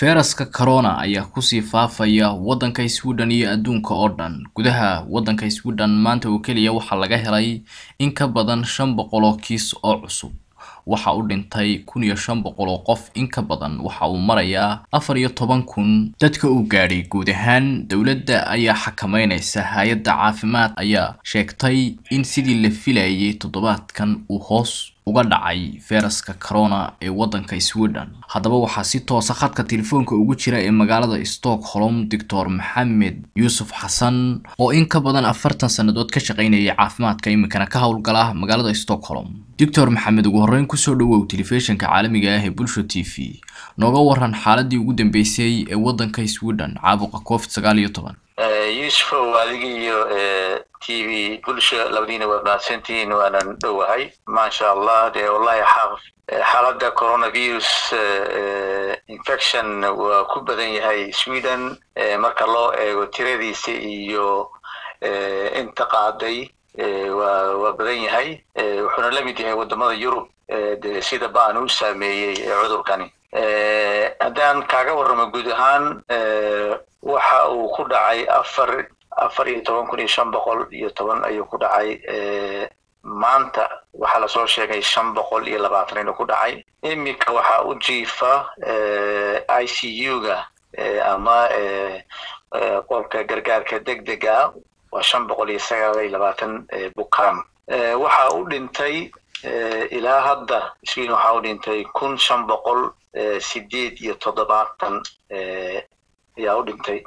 fayraska corona ayaa kusii faafaya waddanka sweden iyo adduunka oo dhan gudaha waddanka sweden maanta oo keliya waxaa laga helay in ka badan shan boqol oo kiis oo cusub waxa uu dhintay kun iyo shan boqol oo qof in ka badan waxa uu marayaa afar iyo toban kun dadka uu gaadhay guud ahaan dowladda ayaa xakameyneysa hay-adda caafimaad ayaa sheegtay in sidii la filayay toddobaadkan uu hoos uga dhacay fayraska corona ee waddanka sweden haddaba waxaa si toosa khadka telefoonka ugu jira ee magaalada stockholm doctor maxamed yuusuf xasan oo in ka badan afartan sannadood ka shaqaynayay caafimaadka iminkana ka howlgala magaalada stockholm doctor maxamed ugu horreyn kusoo dhawow telefishinka caalamiga ah ee bulsho t v nooga waran xaaladii ugu dambeysay ee waddanka sweden caabuqa covid sagaal iyo toban yuusufow adiga iyo t v bulsho labadiina waad mahadsantihiin waanan dhowahay maasha allah dee wallahi xaaladda coronavirus infection waa ku badan yahay sweden marka loo eego tiradiisa iyo inta qaaday waa waa badan yahay wuxuuna la mid yahay waddamada yurub de sida baan u saameeyey cudurkani haddaan kaaga warramo guud ahaan waxa uu ku dhacay afar afar iyo toban kun iyo shan boqol iyo toban ayuu ku dhacay maanta waxaa lasoo sheegay shan boqol iyo labaatan inuu ku dhacay iminka waxaa u jiifa i c u-ga ama qolka gargaarka deg dega waa shan boqol iyo sagaal iyo labaatan bukaan waxa u dhintay ilaa hadda sweden waxaa u dhintay kun shan boqol sideed iyo toddobaatan ayaa u dhintay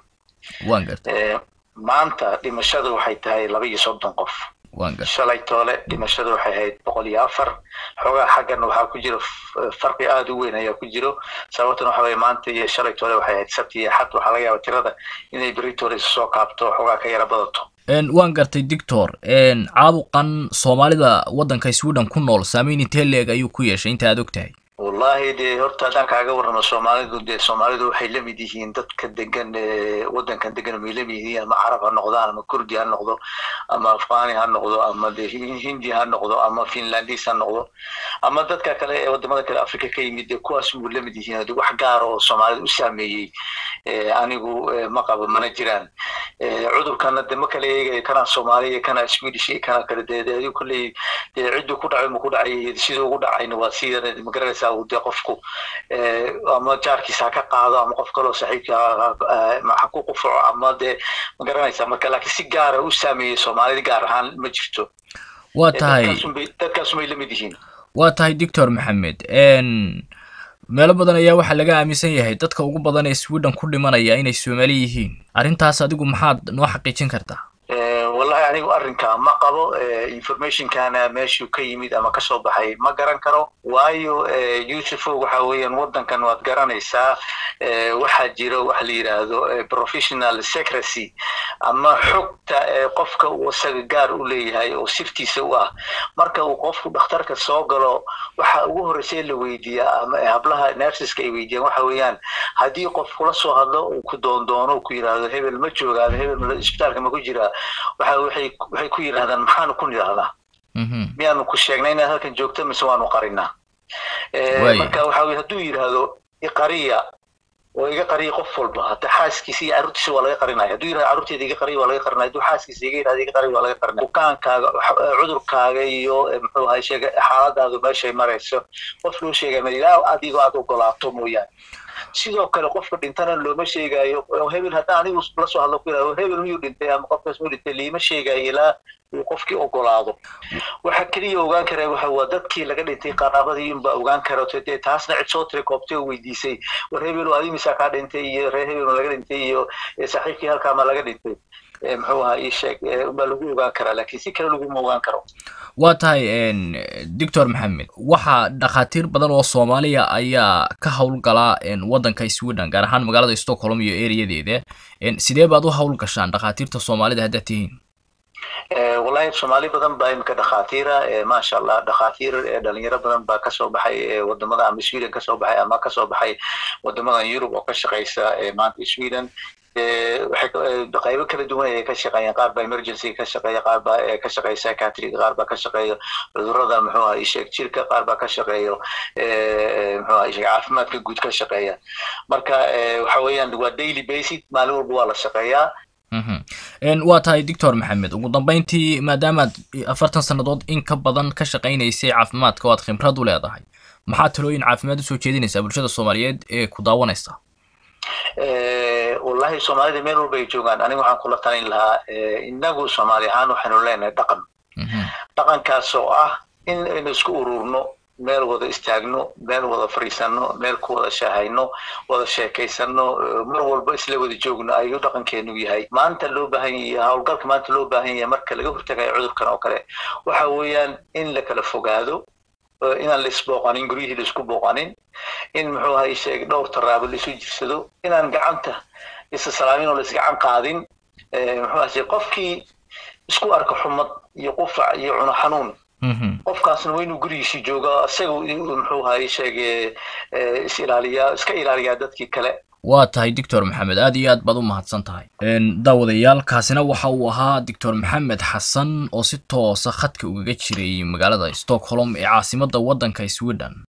maanta dhimashadu waxay tahay laba iyo soddon qof shalay toole dhimashadu waxay ahayd boqol iyo afar xoogaa xaggan waxaa ku jiro farqi aada u weyn ayaa ku jiro sababtan waxa weye maanta iyo shalay toole waxay ahayd sabti iyo xad waxaa laga yaaba tirada inay beritoole soo kaabto xoogaa ka yara badato waan gartay doctor caabuqan soomaalida waddanka sweden ku nool saameyn intee leeg ayuu ku yeeshay inta aad og tahay wallahi dee horta haddaan kaaga warramo soomaalidu dee soomaalidu waxay la mid yihiin dadka degan waddankan degan may la mid yihiin ama carab ha noqdaan ama kurdi ha noqdo ama afghani ha noqdo ama de hindi ha noqdo ama finlandis ha noqdo ama dadka kale ee waddamada kale africa ka yimid dee kuwaas muu la mid yihiin de wax gaara oo soomaalida u saameeyey anigu ma qabo mana jiraan cudurkana de ma kala eegayo kana soomaaliya kana swedish iyo kana kale dee adigu kolley dee cidduu ku dhacay ma ku dhacay siduu ugu dhacayna waa sida magaranaysa de qofku ama jaarkiisa ha ka qaado ama qof kaloo saaxiibka ha ku qufaco ama dee ma garanaysa marka laakiin si gaara u saameeyey soomaalida gaar ahaan ma jirto waa tahay dadkaasumay la mid yihiin waa tahay doctor maxamed meelo badan ayaa waxaa laga aaminsan yahay dadka ugu badan ee sweden ku dhimanaya inay soomaali yihiin arrintaas adigu maxaad noo xaqiijin kartaa wallahi anigu arrinka ma qabo informationkana meeshuu ka yimid ama kasoo baxay ma garan karo waayo yuusufo waxa weeyaan waddankan waad garanaysaa waxaa jiro waxa la yidhaahdo professional secrecy ama xogta qofka uu isaga gaar u leeyahay oo sirtiisa u ah marka uu qofku dhakhtarka soo galo waxa ugu horreysay la weydiiyaa ama hablaha nerseska ay weydiiyaan waxa weeyaan haddii qof kula soo hadlo uu ku doondoono ku yidhaahdo hebel ma joogaado hebel isbitaalka ma ku jiraa waxa waxay waxay ku yidhahdaan maxaanu ku nidhahdaa miyaanu ku sheegnay inaad halkan joogto mise waanu qarinaa marka waxa weye hadduu yidhaahdo iqariya oo iga qariya qof walba hata xaaskiisa iyo carruurtiisa waa laga qarinaya hadduu yidhahdo carruurteeda iga qariya waa laga qarinaya hadduu xaaskiisa iga yidhahdo iga qariya waa laga qarinaya bukaankaaga cudurkaaga iyo muxuu ahay sheega xaaladaadu meeshay marayso qof loo sheegaya ma ilaa adigoo aad ogolaato mooyaane sidoo kale qofka dhintana looma sheegayo hebel haddaan anigu la soo hadlo ku yidhahdo hebel miyuu dhintay ama qofkaas muu dhintay liima sheegayo ilaa uu qofkii ogolaado waxa keliya ogaan kara waxa waa dadkii laga dhintay qaraabadii unba ogaan kara dee taasna cid soo tiri koobtay oo weydiisay war hebel adi misaa kaa dhintay iyo reer hebel ma laga dhintay iyo saaxiibkii halkaa ma laga dhintay muxuu ahaa ii sheeg baa lagu ogaan karaa laakiin si kale laguma ogaan karo waa tahay doctor maxamed waxaa dhakhaatiir badan oo soomaaliya ayaa ka howlgala waddanka sweden gaar ahaan magaalada stockholm iyo ereyadeeda sidee baad u howl gashaan dhakhaatiirta soomaalida haddaad tihiin wallahi soomaali badan baa imika dhakhaatiira maasha allah dhakhaatiir dhalinyaro badan baa kasoo baxay wadamada ama sweden kasoo baxay ama kasoo baxay wadamadan yurub oo ka shaqeysa maanta sweden qaybo kala duwan ayay ka shaqeeyaan qaar baa emergency ka shaqeeya qaar baa ka shaqeeya psychiatry qaar baa ka shaqeeya cudurrada muxuu ahaa isheeg jirka qaar baa ka shaqeeyo muxuu ahaa isheeg caafimaadka guud ka shaqeeya marka waxa weeyaan waa daily basic maalin walba waa la shaqeeyaa waa tahay doctor maxamed ugu dambeyntii maadaamaad afartan sannadood in ka badan ka shaqaynaysay caafimaadka oo aad khibrad u leedahay maxaa talooyin caafimaad usoo jeedinaysaa bulshada soomaaliyeed ee ku daawanaysa wallahi soomaalida meel walba ay joogaan aniga waxaan kula talin lahaa inagu soomaali ahaan waxaynu leenahay dhaqan dhaqankaas oo ah in aynu isku ururno meel wada istaagno meel wada fariisanno meel ku wada shaahayno wada sheekaysano mar walba isla wada joogno ayuu dhaqankeenu yahay maanta loo baahan yahay howlgalka maanta loo baahan yahay marka laga hortagayo cudurkan oo kale waxa weeyaan in la kala fogaado inaan la isbooqanin guryihii la isku booqanin in muxuu ahay sheeg dhowr taraabo la isu jirsado inaan gacanta isa salaamin oo la isgacan qaadin muxuu ahay qofkii isku arka xumad iyo qufac iyo cuno xanuun qofkaasna waa inuu gurigiisii jooga isaga muxuu ahay sheege is ilaaliyaa iska ilaaliyaa dadkii kale waa tahay doctor maxamed aad iyo aad baad u mahadsan tahay daawadayaal kaasina waxa uu ahaa doctor maxamed xasan oo si toosa khadka ugaga jiray magaalada stockholm ee caasimadda waddanka sweden